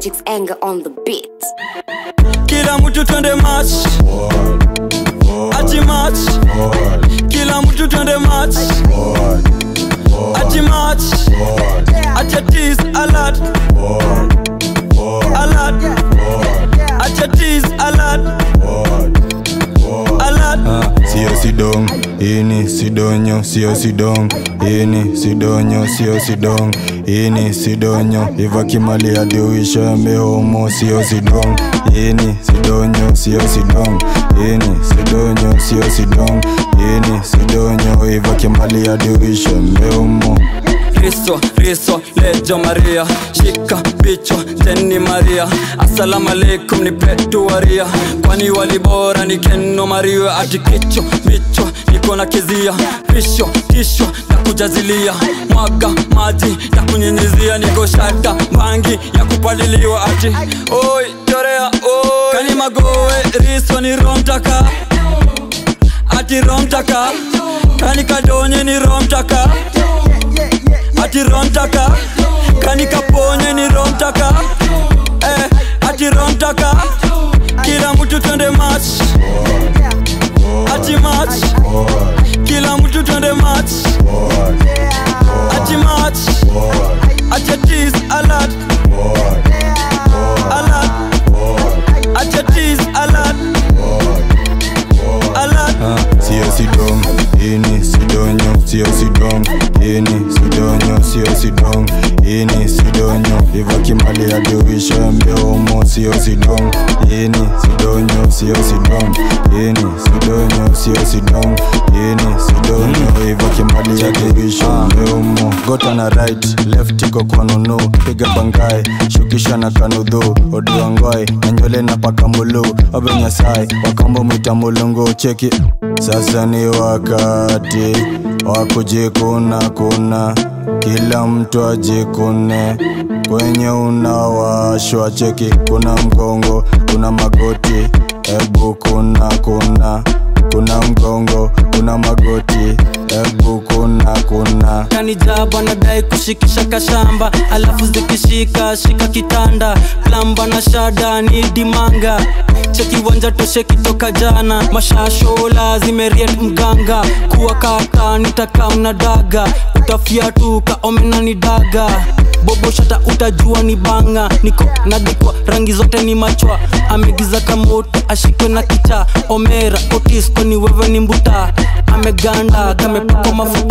Magic's anger on the beat. kila mtu twende match ati match kila mtu twende match ati match ati atis alert alert ati atis alert alert sio sidong ini sidonyo sio sidong ini sidonyo sio sidong ini sidonyo ivakimali adiuisha mehomo sio sidong ini sidonyo sio sidong ini sidonyo sio sidong ini sidonyo ivakimali adiuisha mehomo Riso, riso, lejo Maria Shika bicho, teni Maria Assalamu alaikum ni petu waria Kwani walibora ni keno Maria Ati kicho, bicho, niko na kizia Pisho, tisho, na kujazilia Mwaga, maji, ya kunyinyizia Niko shata, bangi, ya kupaliliwa Ati, oi, chorea, oi Kani magowe, riso ni romtaka Ati romtaka Kani kadonye ni romtaka ati romtaka kani kaponye ni romtaka eh, ati romtaka kila mtu twende match ati match kila mtu twende match ati match ati atis alert alert ati atis alert alert sio sidong ini sidonyo sio sidong ini sidonyo sio sidong ini sidonyo ivakimali adiuisha mbeomo sio sidong ini sidonyo sio sidong ini sidonyo sio sidong ini sidonyo ivakimali adiuisha mbeomo gota na right left iko kwa nunu piga bangai shukisha na kanudhu odiwangwai na nywele na pakambulu obenyasai wakambo mwita mulungu cheki sasa ni wakati wa kujikuna kuna kila mtu ajikune kwenye unawashwa cheki kuna mgongo kuna magoti ebu kuna kuna kuna mgongo kuna magoti ebu kuna kuna kanijaba nadai kushikisha kashamba alafu zikishika shika kitanda plamba na shada ni dimanga cheki wanja toshe kitoka jana mashashola zimeriet mganga kuwa kaka nitaka una daga utafiatuka omena ni daga bobo shata utajua ni banga niko nadikwa rangi zote ni machwa amegiza kamoto ashikwe na kicha omera otisko ni wewe ni mbuta ameganda kamepakwa mafuta